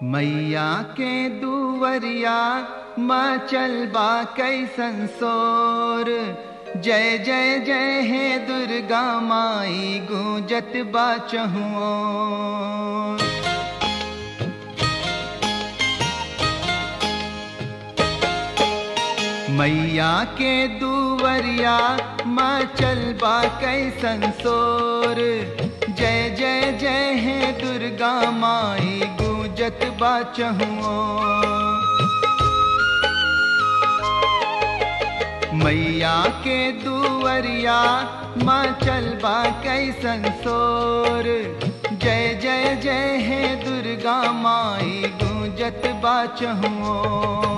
मैया के दुवरिया मचल बा कैसन सोर जय जय जय हे दुर्गा माई गूंजत बा चहुओ मैया के दुवरिया मचल बा कैसन सोर जय जय जय हे दुर्गा माई गूंजत बा चहुओ मैया के दुवरिया मचल बा कैसन सोर जय जय जय हे दुर्गा माई गूंजत बा चहुओ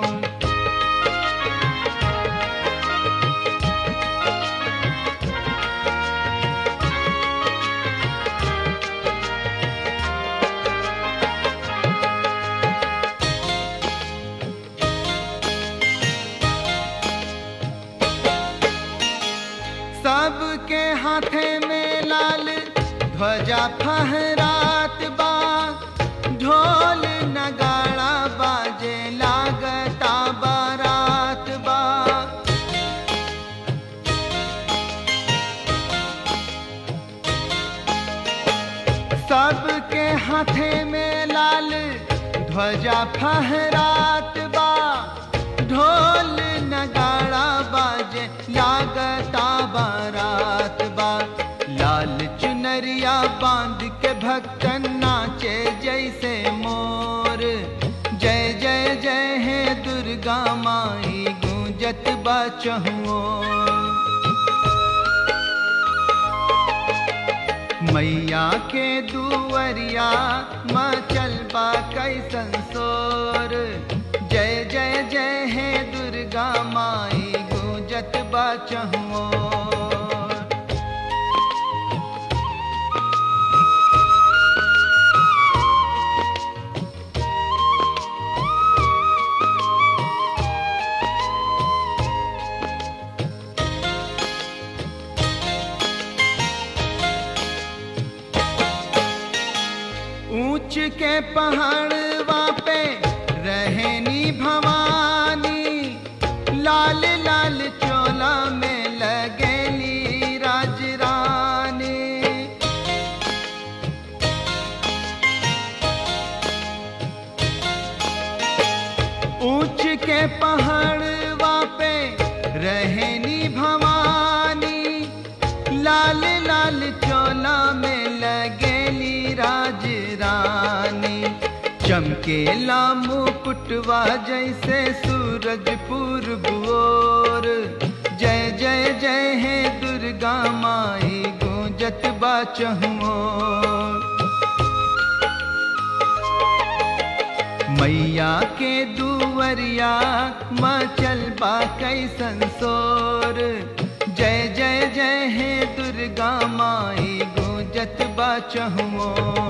सबके हाथे में लाल ध्वजा फहरात बा ढोल नगाड़ा बाजे लागता बारात बा सबके हाथे में लाल ध्वजा फहरात बा ढोल नगाड़ा बाजे लागता बारात बा लाल चुनरिया बांध के भक्तन नाचे जैसे मोर जय जय जय हे दुर्गा माई गूंजत बा चहुओ मैया के दुवरिया मचल बा कैसन सोर जय जय जय हे दुर्गा माई गूंजत बा चहुओ ऊंच के पहाड़वा पे रहनी भवानी लाल लाल चोला में लगेली राजरानी ऊंच के पहाड़वा पे रहनी भवानी लाल लाल चोला में लगेली राज रानी चमकेला मुकुटवा जैसे सूरज पूर्व ओर जय जय जय हे दुर्गा माई गूंजत बा चहुओ मैया के दुवरिया मचल बा कैसन सोर जय जय जय हे दुर्गा माई गूंजत बा चहुओ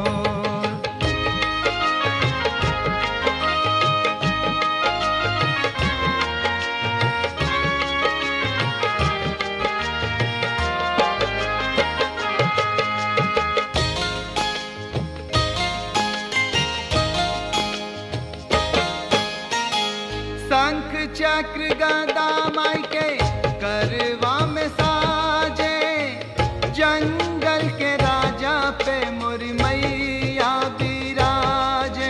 शंख चक्र गदा माई के करवा में साजे जंगल के राजा पे मुरी मैया विराजे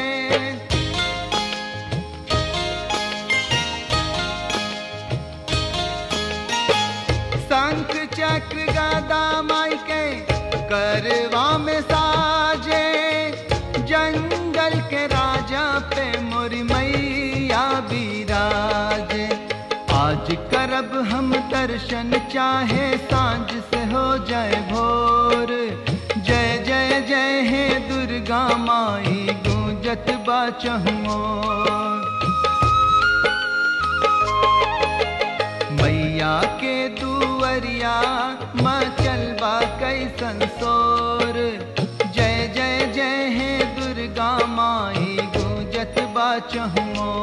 शंख चक्र गदा माई के करवा में साजे जंगल के राजा पे मोरी मैया विराज आज करब हम दर्शन चाहे सांझ से हो जाए भोर जय जय जय हे दुर्गा माई गूंजत बा चहुओ मैया के दुवरिया मचल बा कैसन सोर जय जय जय हे दुर्गा माई गूंजत बा चहुओ